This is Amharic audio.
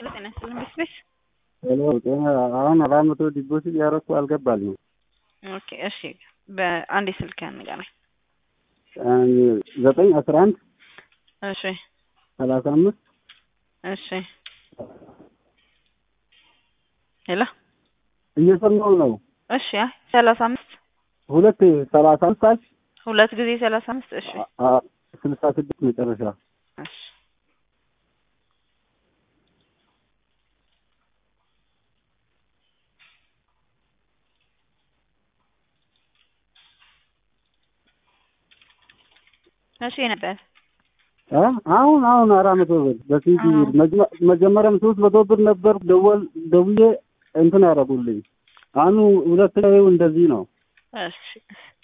ጤና ይስጥልኝ ቤት ሄሎ ጤና አሁን አራት መቶ ዲፖዚት ያደረኩ አልገባልኝም። ኦኬ እሺ፣ በአንዴ ስልክ ንገረኝ። ዘጠኝ አስራ አንድ እሺ ሰላሳ አምስት እሺ ሄሎ እየሰማሁ ነው። እሺ አይ ሰላሳ አምስት ሁለት ሰላሳ አምስት አልሽ? ሁለት ጊዜ ሰላሳ አምስት እሺ አ- ስልሳ ስድስት መጨረሻ እሺ እሺ ነበር አ? አሁን አሁን አራት መቶ ብር በሲዲ አዎ። መጀመ- መጀመሪያም ሶስት መቶ ብር ነበር ደወል ደውዬ እንትን ያደረጉልኝ። አሁን ሁለተኛው እንደዚህ ነው። እሺ